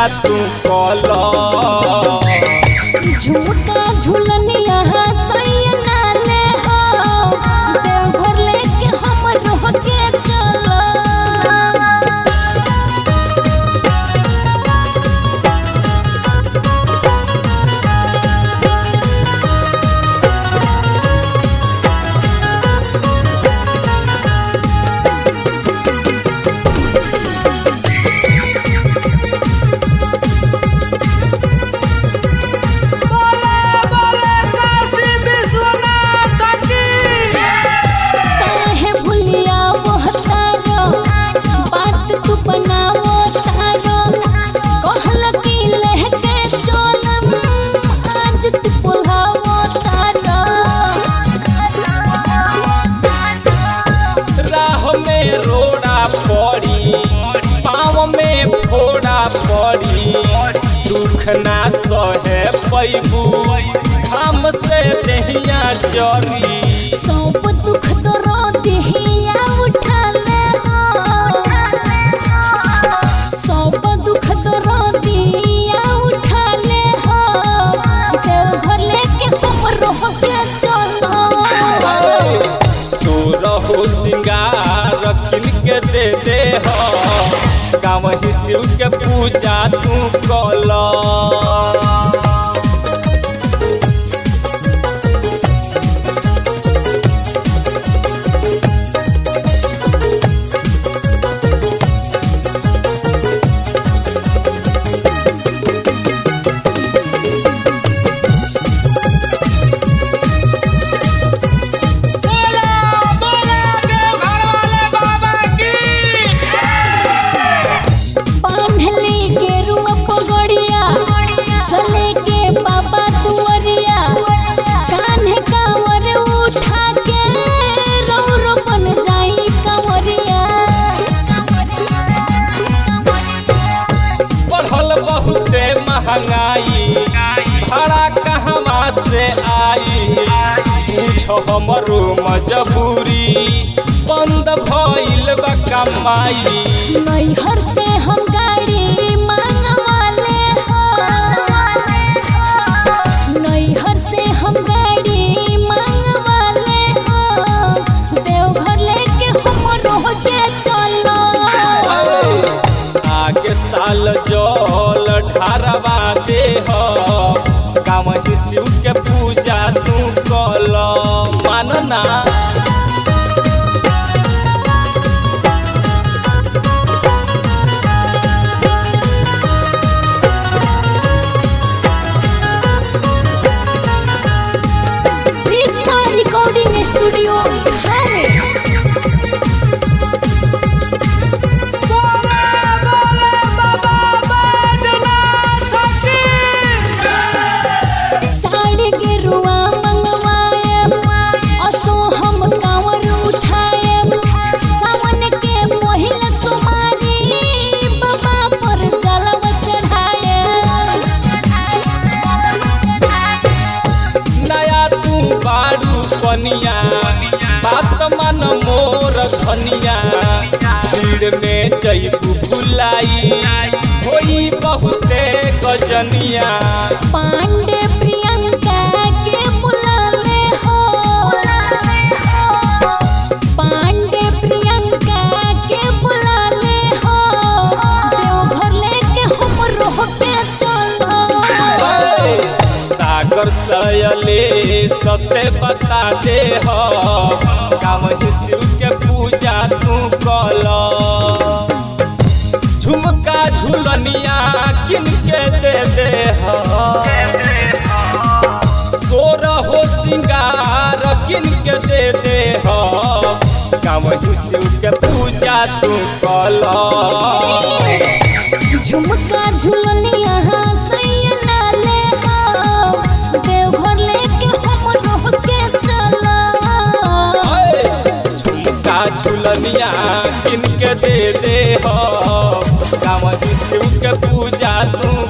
पूजा तू कल झुमका झुलनिया सैया ले हो देवघर लेके हम रह के चलो काहे भुलिया मोहतारो बात तू बनावो तारो कहल की लहके चोलम आज तू पुलावो तारो राह में रोड़ा पड़ी पाँव में फोड़ा पड़ी दुख ना सहे पैबू हम से देहिया जरी सब दुख दरो दिहिया उठा ले सब दुख दरो दिहिया उठा ले हो देवघर लेके हम रह के चलो सोरहो सिंगार किन के दे दे हो गाँव ही शिव के पूजा तू कल बांधली के रुआ पगड़िया चले के बाबा दुआरिया कान्हे कांवर उठा के रौरो बन जाई कांवरिया बढ़ल बहुते महंगाई भाड़ा कहवा से आई पूछो हमरो मजबूरी बंद भइल बा कमाई नैहर से हम गाड़ी मांगवाले हो नैहर से हम गाड़ी मांगवाले हो देवघर लेके हम रह के चलो आगे साल जल ढारवा दे हो गाँव ही शिव के पूजा तू कल मानना कृष्णा रिकॉर्डिंग स्टूडियो साड़ी के रुआ मंगवाए असो हम कांवर उठाए सावन के पहिला सुमारी बाबा पर जलव चढ़ाए नया तू बारू कनिया बात मन मोर धनिया भीड़ में जैबू भुलाई होई बहुते गजनिया पांडे प्रियंका के बुलाले हो पांडे प्रियंका के बुलाले हो देवघर लेके हम रह के चलो सागर सयले ससे बता दे हो काम ही शिव के पूजा तू कल झुमका झुलनिया किन के दे दे हो सोर हो सिंगार किन के दे दे हो काम ही शिव के पूजा तू कल झुमका झुलनिया सैया ले हो देवघर लेके हम रह के चलो झुमका झुलनिया किन के दे दे हो गाँव शिव के पूजा तू